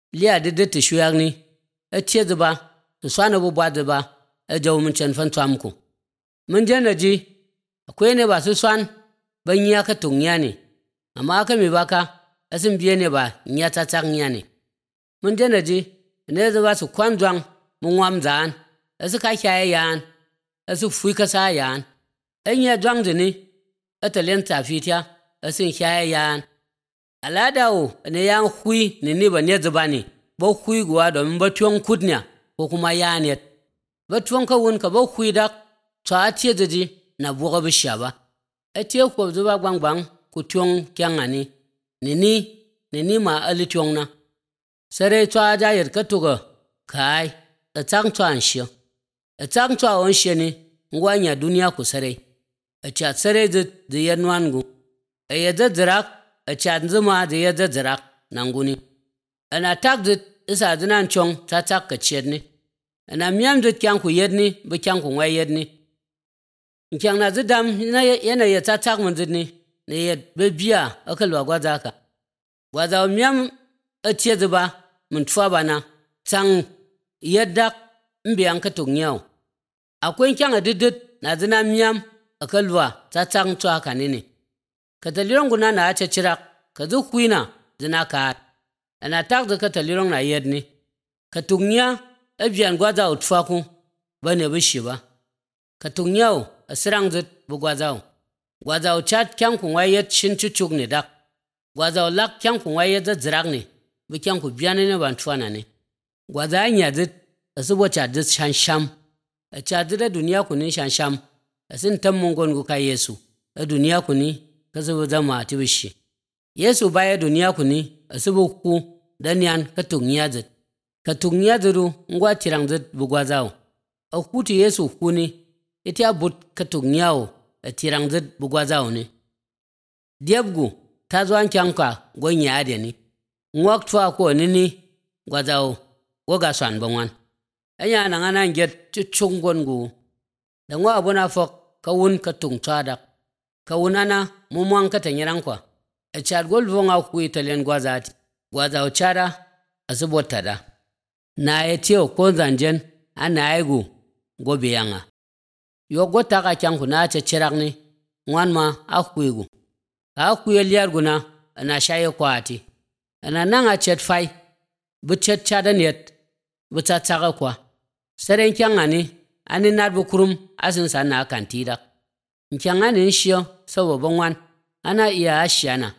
liya dede ti shuyak ni e tie ba ti swana bu bwa ba e jaw mun chen fan twam ku mun je na ji akwai ne ba su swan ban ya ka tung ya ne amma ka mi baka asin biye ne ba nya ta tak nya ne mun je na ji ne za ba su kwan zwang mun wam zan asu ka kya yan asu fui ka sa yan en ya zwang ni atalen ta fitya asin kya yan alada o ne yan hui ne ni ba ne zuba ne ba hui guwa domin ba tuwon kudnya ko kuma yanet ba tuwon ka wun ka ba hui da tsa tiye ji na buga bi ba a tiye ko zuba gbangbang ku tuwon kyan ani ne ni ne ni ma ali tuwon na sare tsa ja yar ka tuga kai a tsang tsa an shi a tsang tsa on shi ne ngwanya duniya ku sare a cha sare da da yanwan gu a yadda zirak a cha zuma da yadda zirak nan guni ana tak da isa zinan chong ta tak ka ciyar ne ana miyam da kyan ku yed ni ba kyan ku ngwai yed ni kyan na zidam na yana ya ta tak mun zid ni ne ya be biya akal wa gwaza ka gwaza miyam a ciye zuba mun tuwa bana tan yadda mbiyan ka tung yau akwai kyan a didid na zina miyam akal wa ta tak tuwa ka ne ne ka taliron guna na ace cirak ka zu kuina zina ka ana tak da ka taliron na yed ni ka tung ya abiyan gwaza utfa ku ba ne bishi ba ka tung yau a sirang zit bu gwaza gwaza chat kyang ku wayet shin chuchuk ne dak gwaza lak kyang ku wayet za zirak ne bu kyang ku biyan ne ban tuana ne gwaza nya zit a subo cha zit shan sham a cha zit a duniya ku ne shan sham a sin tam mungon ku ka yesu a duniya ku ne ka subo zama ti bishi yesu baya duniya ku ne a subo ku dan yan ka tung ya zit ka tung ya ziru ngwa tirang zit bu gwaza a kuti yesu ku ne iti a but ka tung yawo a tirang zit bu gwaza ne diabgu ta zo an kyanka gon ya ade ni ngwak twa ko ni ni gwaza wo ga swan bangwan anya na ngana nget chu chung gon gu da ngwa abuna fok ka wun ka tung tsada ka wun ana mu mwan ka tanyiran kwa a chad gol vonga ku italian gwaza ti gwaza o chada asubota da na etio ko zanjen ana aigu gobe yanga yo gota ka kyanku na ce cirak ni ngwan ma a kuigu a kuye liyar guna na shaye kwati ana nan a cet fai bu cet cada net bu ta tsaka kwa saren kyan ani ani nat bu kurum asin sa na kan tidak kyan ani shiyo sabo bangwan ana iya ashiyana